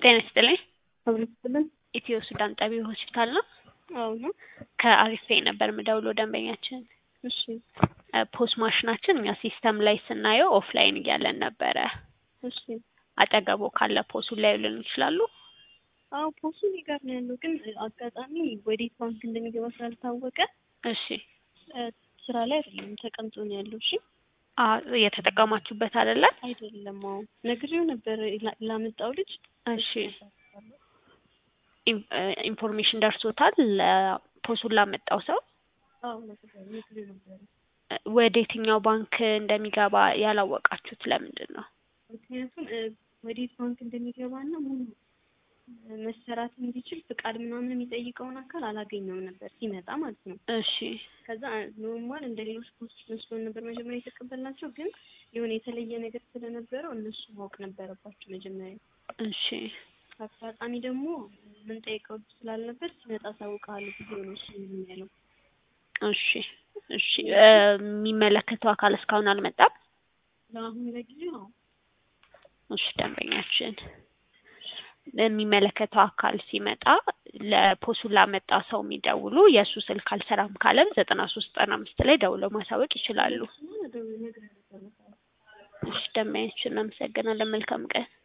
ጤና ይስጥልኝ። አብሮ ስትልን ኢትዮ ሱዳን ጠቢ ሆስፒታል ነው። አዎ ነው። ከአሪፌ ነበር የምደውለው ደንበኛችን እሺ ፖስ ማሽናችን እኛ ሲስተም ላይ ስናየው ኦፍላይን እያለን ነበረ። እሺ አጠገቦ ካለ ፖሱ ሊያዩልን ይችላሉ? አዎ ፖሱ እኔ ጋር ነው ያለው፣ ግን አጋጣሚ ወዴት ባንክ እንደሚገባ ስላልታወቀ እሺ እ ስራ ላይ አይደለም ተቀምጦ ነው ያለው። እሺ አ እየተጠቀማችሁበት አይደለ? አይደለም። አዎ ነግሬው ነበር ላ- ላመጣው ልጅ እሺ ኢን- እ ኢንፎርሜሽን ደርሶታል ለፖሱን ላመጣው ሰው አዎ ነግሬው ነግሬው ነበር። እ ወደ የትኛው ባንክ እንደሚገባ ያላወቃችሁት ለምንድን ነው? ምክንያቱም እ ወዴት ባንክ እንደሚገባና ሙሉ እ መሰራት እንዲችል ፍቃድ ምናምን የሚጠይቀውን አካል አላገኘውም ነበር ሲመጣ ማለት ነው። እሺ ከዛ ኖርማል እንደ ሌሎች ፖስቶች መስሎን ነበር መጀመሪያ የተቀበልናቸው፣ ግን የሆነ የተለየ ነገር ስለነበረው እነሱ ማወቅ ነበረባቸው መጀመሪያ። እሺ አጋጣሚ ደግሞ የምንጠይቀው ስላልነበር ሲመጣ አሳውቅሃለሁ ጊዜ ነው እሱ ምንም ያለው። እሺ እሺ እ የሚመለከተው አካል እስካሁን አልመጣም? ለአሁን ለጊዜው አዎ እሺ ደንበኛችን የሚመለከተው አካል ሲመጣ ለፖሱን ላመጣ ሰው የሚደውሉ የእሱ ስልክ አልሰራም ካለም ዘጠና ሶስት ዘጠና አምስት ላይ ደውለው ማሳወቅ ይችላሉ። እሱማ ነግሬው ነበር። እሺ ደንበኛችን እናመሰግናለን። መልካም ቀን